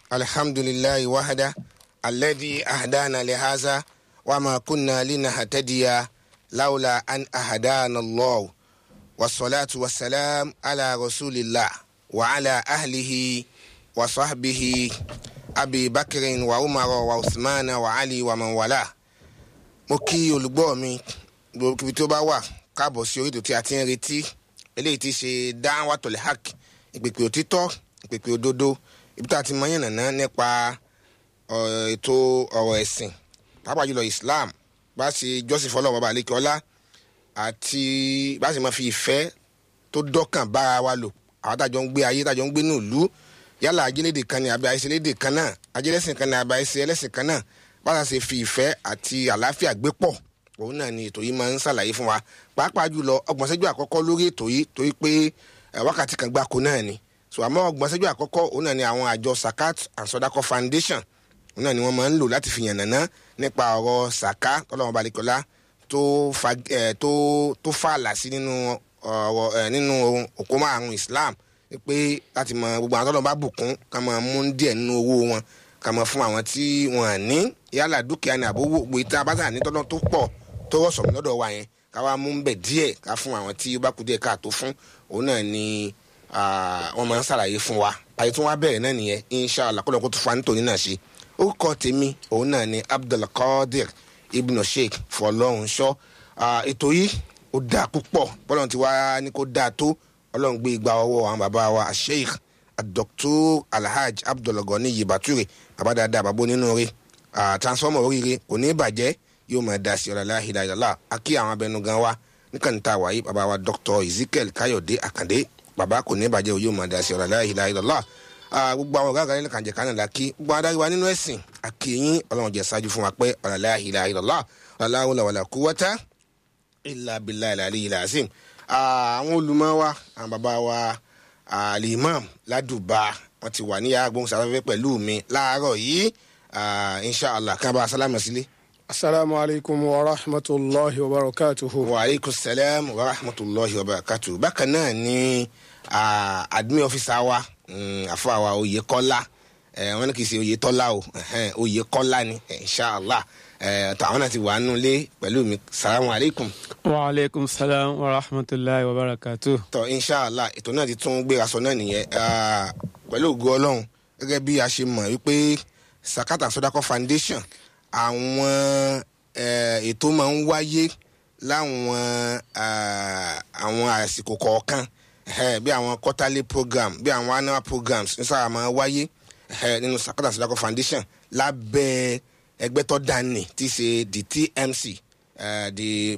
الحمد لله وحده الذي أهدانا لهذا وما كنا لنهتدي لولا أن أهدانا الله والصلاة والسلام على رسول الله وعلى أهله وصحبه أبي بكر وعمر وعثمان وعلي ومن والاه mo kí olùgbọ́ mi gbogbo ibi tó bá wà káàbọ̀ sí orí ètò tí a ti ń retí eléyìí ti ṣe Da'watul Haqq ìpèpè òtítọ́ ìpèpè òdodo ibi tá a ti mọ yànnà náà nípa ètò ọ̀rọ̀ ẹ̀sìn pàápàá jùlọ Islam bá ṣe jọ́sìn fọlọ́ bàbá àlékè ọlá àti bá ṣe máa fi ìfẹ́ tó dọ́kàn bára wa lò àwọn tájọ ń gbé ayé tájọ ń gbé ní ìlú yálà ajélédè kan ní àbí àìsèlédè kan náà ajélẹ́sìn kan ní àbí àìsè ẹlẹ́sìn kan náà bá a ṣe fi ìfẹ́ àti àlàáfíà gbé pọ̀ òun náà ni ètò yìí máa ń ṣàlàyé fún wa pàápàá jùlọ ọgbọ̀n ṣẹ́jú àkọ́kọ́ lórí ètò yìí torí pé wákàtí kan gbáko náà ni so àmọ́ ọgbọ̀n ṣẹ́jú àkọ́kọ́ òun náà ni àwọn àjọ Sakat and Sodako Foundation òun náà ni wọ́n máa ń lò láti fi yànnàná nípa ọ̀rọ̀ sàká tọ́lọ́wọ́n balẹ̀kọ́lá tó fa tó tó fààlà sí nínú ọ̀rọ̀ nínú òkú márùn Islam pé láti mọ gbogbo àwọn tọ́lọ́wọ́n bá bùkún ká máa mú díẹ̀ nínú owó wọn ká máa fún àwọn tí wọ́n ní yálà dúkìá ní àbówó gbé tá a bá tà ní tọ́lọ́ tó pọ̀ tó rọ̀ sọ̀mù lọ́dọ̀ wa yẹn ká wá mú bẹ̀ díẹ̀ ká fún àwọn tí ó bá kú díẹ̀ káàtó fún òun náà ni wọ́n máa ń ṣàlàyé fún wa àyè tí wọ́n á bẹ̀rẹ̀ náà nìyẹn inshallah kó lóun kó tó fa nítorí náà ṣe orúkọ tèmi òun náà ni abdulkadir ibn sheikh fọlọ́runṣọ́ ètò yìí ó dáa púpọ̀ bọ́lọ́run ti wá ní kó dáa tó ọlọ́run gbé igba ọwọ́ àwọn bàbá wa sheikh dr alhaj abdulgani yibature bàbá dáadáa bàbá onínú rẹ̀ transformer oríire kò ní bàjẹ́ yóò máa da sí ọ̀làlá ìdájọ́lá akí àwọn abẹnugan wa níkànnì tá a wáyé bàbá wa dr ezekiel káyọ̀dé àkàndé bàbá kò ní bàjẹ́ yóò máa da sí ọ̀làlá ìdájọ́lá gbogbo àwọn ọ̀gá àgbàlẹ̀ kànjẹ̀ kan náà la kí gbogbo adarí wa nínú ẹ̀sìn àkèyìn ọlọ́run jẹ́ ṣáájú fún wa pé ọ̀làlá ìlà ìlọ́lá ọ̀làlá wàlà kúwọ́tà ìlà bìlà ìlà àlẹ́ ìlà àzìm. àwọn olùmọ̀ wa àwọn bàbá wa alimam ládùbà wọn ti wà ní yàrá gbóhùnsáfẹ́fẹ́ pẹ̀lú mi láàárọ̀ yìí inshallah kan bá a sálámà sílé. asalaamu alaykum wa rahmatulahi wa barakatuhu. wa aleykum salaam wa rahmatulahi wa barakatuhu. bákan náà ni admin officer wa àfọ àwa Oyèkọ́lá wọn ní kì í ṣe Oyètọ́lá o Oyèkọ́lá ni inshallah tàwọn náà ti wà nù lé pẹ̀lú mi salamu aleykum. wa aleykum salaam wa rahmatulahi wa barakatu. tọ inshallah ètò náà ti tún gbéra sọ náà nìyẹn pẹ̀lú ògo Ọlọ́run gẹ́gẹ́ bí a ṣe mọ̀ wípé Sakat and Sodako Foundation àwọn ètò máa ń wáyé láwọn àwọn àsìkò kọ̀ọ̀kan bí àwọn quarterly program bí àwọn annual programs ní sábà máa wáyé nínú Sakat and Sodako Foundation lábẹ́ ẹgbẹ́ tó dání tí í ṣe the TMC uh, the